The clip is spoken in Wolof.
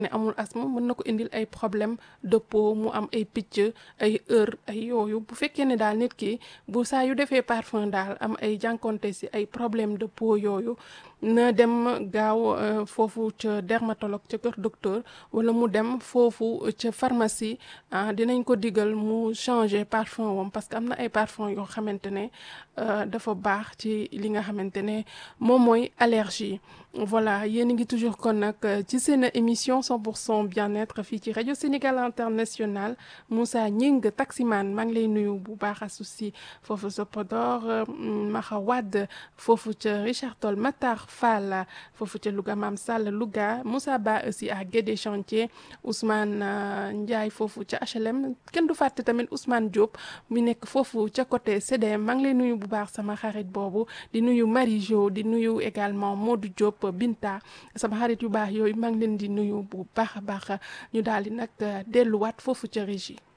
ne amul asthme mën na ko indil ay problème de peau mu am ay picc ay heure ay yooyu bu fekkee ne daal nit ki bu saa yu defee parfum daal am ay jànkonte si ay problème de peau yooyu na dem gaaw foofu ca dermatologue ca kër docteur wala mu dem foofu ca pharmacie ah dinañ ko digal mu changer parfum wam parce que am na ay parfum yoo xamante ne dafa baax ci li nga xamante ne moom mooy allergie voilà yéen a ngi toujours kon nag ci seen émission 100% bien-être fii ci rajo Sénégal international Moussa Gning taximan maa ngi lay nuyu bu baax associé foofu sa Podor Maxa Wade foofu ca Richard Toll Matar Fall foofu ca Louga Mam Sall Louga Moussa Ba aussi à Guédé Chantier Ousmane Ndiaye foofu ca HLM kenn du fàtte tamit Ousmane Diop mu nekk foofu ca côté CDM maa ngi lay nuyu bu baax sama xarit boobu di nuyu Marie Jo di nuyu également Modou Diop Binta sama xarit yu baax yooyu maa ngi leen di nuyu bu baax a baax ñu daal di nag delluwaat foofu ca régie